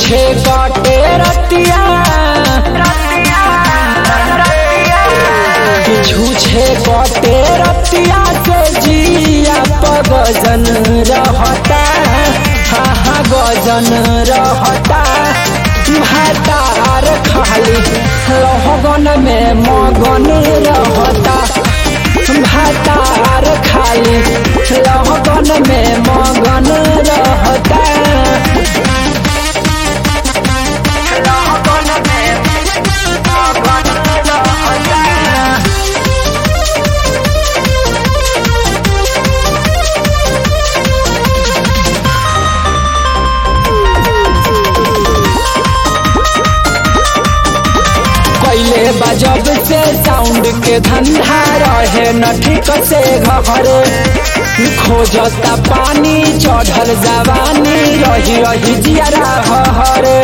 छूछे काटे रतिया छूछे काटे रतिया के जिया पगजन रहता हा हा गजन रहता भातार खाली रहगन में मगन रहता भातार खाली रहगन में मगन रहता कैले बजब से साउंड के धंधा रहे न ठीक से घरे खोजता पानी चढ़ल जवानी रही रही जियरा हरे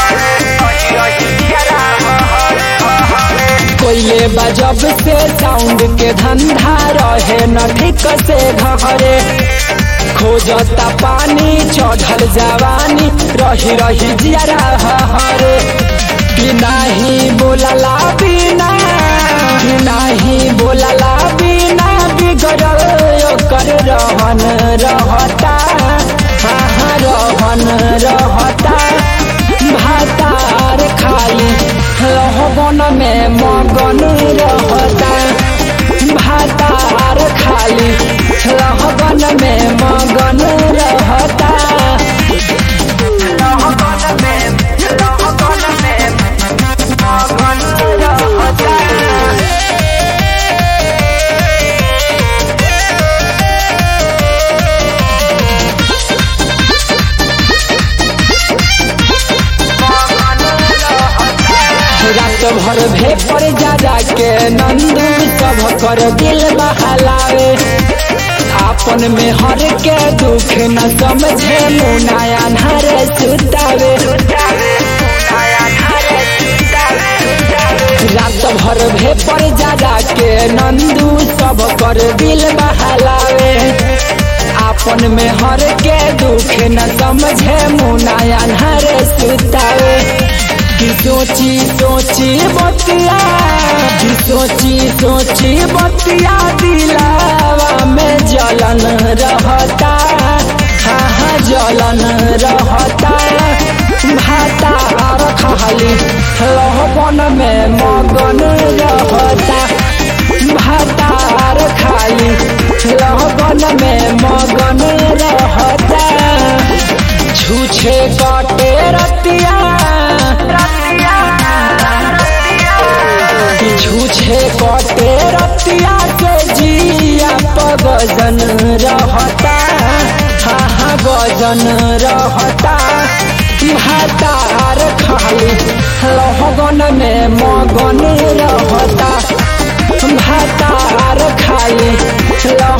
कोयले बजब से साउंड के धंधा रहे न ठीक से घरे खोजता पानी चढ़ल जवानी रही रही जियरा हरे कि नाही बोलला बिना कि नाही बोलला बिना बिगड़ल ओकर रहन रहता हाँ हाँ रहन रहता भातार खाली रहबन में मगन रहता भातार खाली रहबन में मगन रहता रात भर भेपर जा जा के नंदू सब कर दिल बहलावे आपन में हर के दुख न समझे मुनाया नर सुतावे रात भर भेपर जा जा के नंदू सब कर दिल बहलावे आपन में हर के दुख न समझे मुनाया नर सुतावे कि सोची सोची बतिया कि सोची सोची बतिया दिलावा में जलन रहता हाँ हाँ जलन रहता भातार खाली लहबन में मगन रहता भातार खाली लहबन में मगन रहता छूछे काटे रतिया छूछे कटे रतिया के जिया पगजन रहता हा हा गजन रहता भातार खाली लहगन में मगन रहता भातार खाली लह